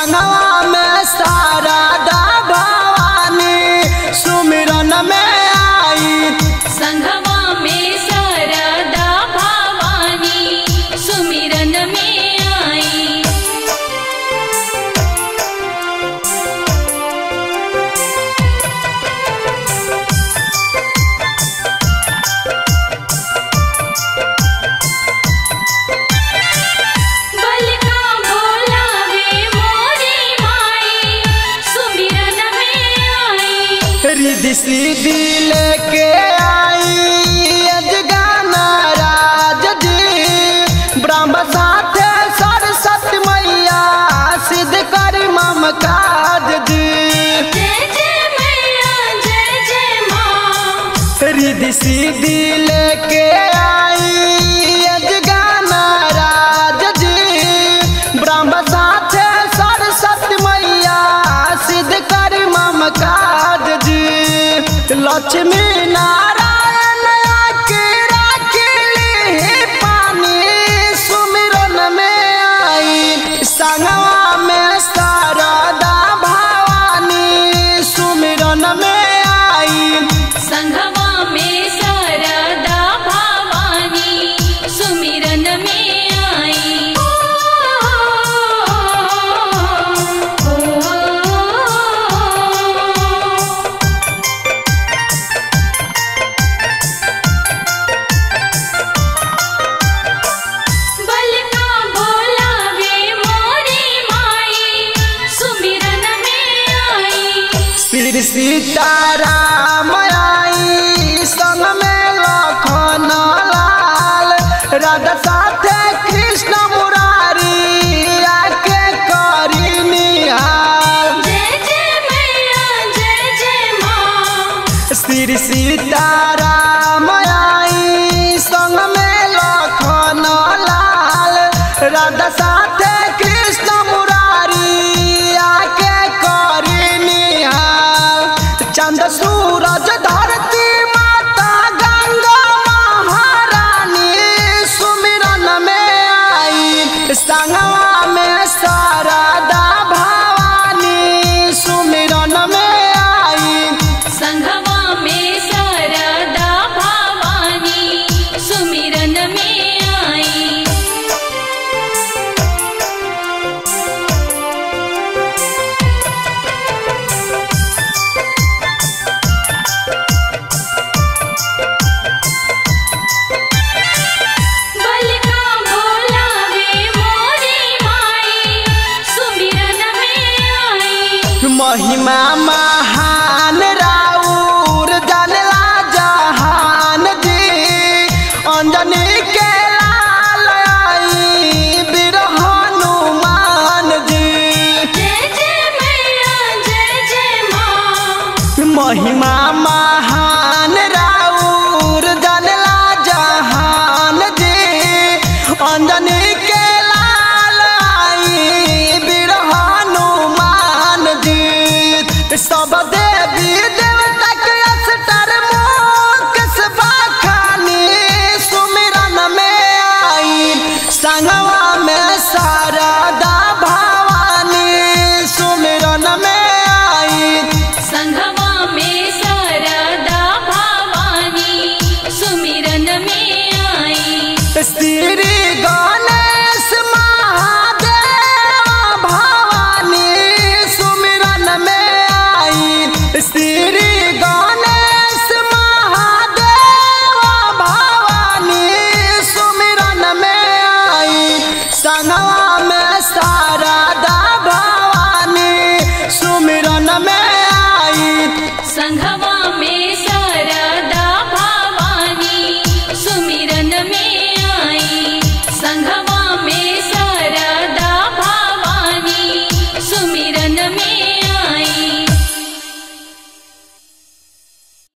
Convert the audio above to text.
संगवा में शारदा भवानी सुमिरन में आई संघवा में सरदा भवानी सुमिरन में आई बल का बोलावे मोरी माई सुमिरन में आई रिधि सीधी लेके आई अजगाना राज जी ब्रह्म साथे सरस्वती मैया सिद्ध कर मम काज जी जय जय मैया जय जय माँ रिधि सीधी लेके आई अजगाना राज जी ब्रह्म साथे सरस्वती मैया सिद्ध कर मम काज जी लक्ष्मी नारायण आके राखिली पानी सुमिरन में आई संगवा में शारदा भवानी सुमिरन में आई संघवा में सरदा भवानी सुमिरन में आई बल का बोलावे मोरी माई सुमिरन में आई श्री सीताराम आई संग में लखन लाल राधा साथे कृष्ण मुरारी आके करी निहाल जय जय मैया जय जय माँ श्री सीताराम आई संग में लखन लाल राधा साथे कृष्ण मुरारी आके करी निहाल चंद सूरज धरती माता गंगा महारानी सुमिरन में आई संगवा में शारदा भवानी सुमिरन में आई संघवा में सरदा भवानी सुमिरन में आई बल का बोलावे मोरी माई सुमिरन में आई महिमा महान राउर जानला जहान जी अंजनी के लाल आई बीर हनुमान जी जय जय मैया जय जय माँ महिमा महान राउर जानला जहान जी अंजनी के लाल आई बीर हनुमान जी सब देवी देवता के अस्तर मुकेश बखानी सुमिरन में आई संगवा में शारदा भवानी सुमिरन में आई संघवा में सरदा भवानी सुमिरन में आई श्री गणेश महादेव भवानी सुमिरन में आई श्री